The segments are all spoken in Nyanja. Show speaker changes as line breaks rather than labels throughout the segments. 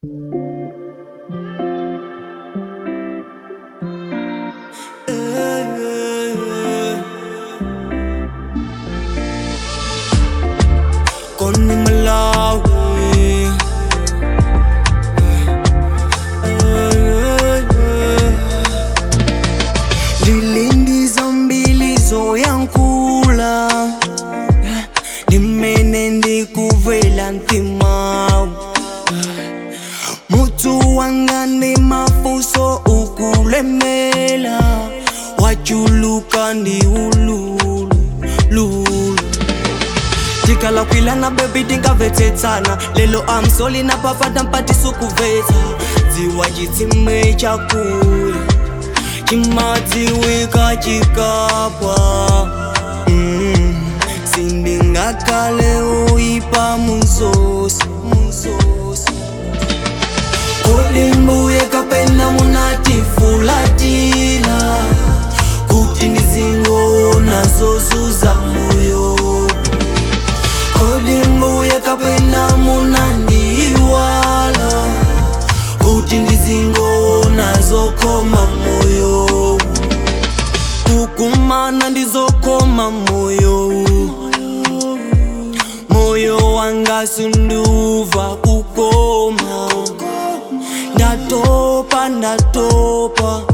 Koni Malawi Lilindizo mbilizo yankula Nimene ndikuvela ntimawu Mutu wanga ni mafuso ukulemela Wachuluka ndi ululu lulu tikala kwilana bebi tingavetetsana lelo amsoli na papata mpati sukuvetsa dziwa chitsime chakuya chimadziwika chikapwa mm. sindingakale uipa munzosi munzosi kulimbuye kapena munatifulatila kuti ndizingoona zozuza moyo kolimbuye kapena munandiwala kuti ndizingoona zokoma moyo kukumana ndizokoma moyo moyo wanga sunduva kukoma ndatopa ndatopa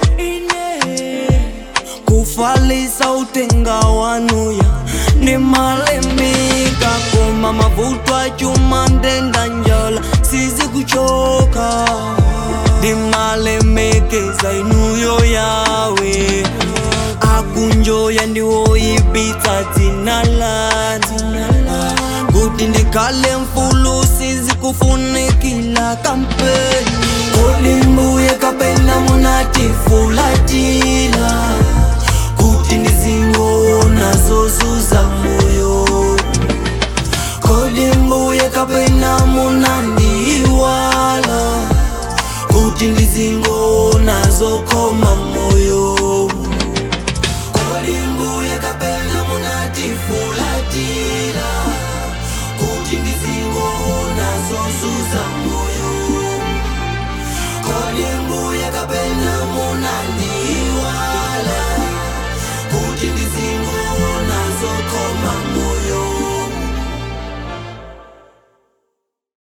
kufalisa utenga wanuya ndimalemika koma mavuto achuma ndenda njala sizi kuchoka ndimalemekeza inuyo yawe akunjoya ndiwoyipitsa dzina lani kuti ndikhale mfulu sizi kufunikila kampeni kolimbuye kapena munatifulatila kuti ndizingoona zozuza moyo kolimbuye kapena munandiwala kuti ndizingoona zokoma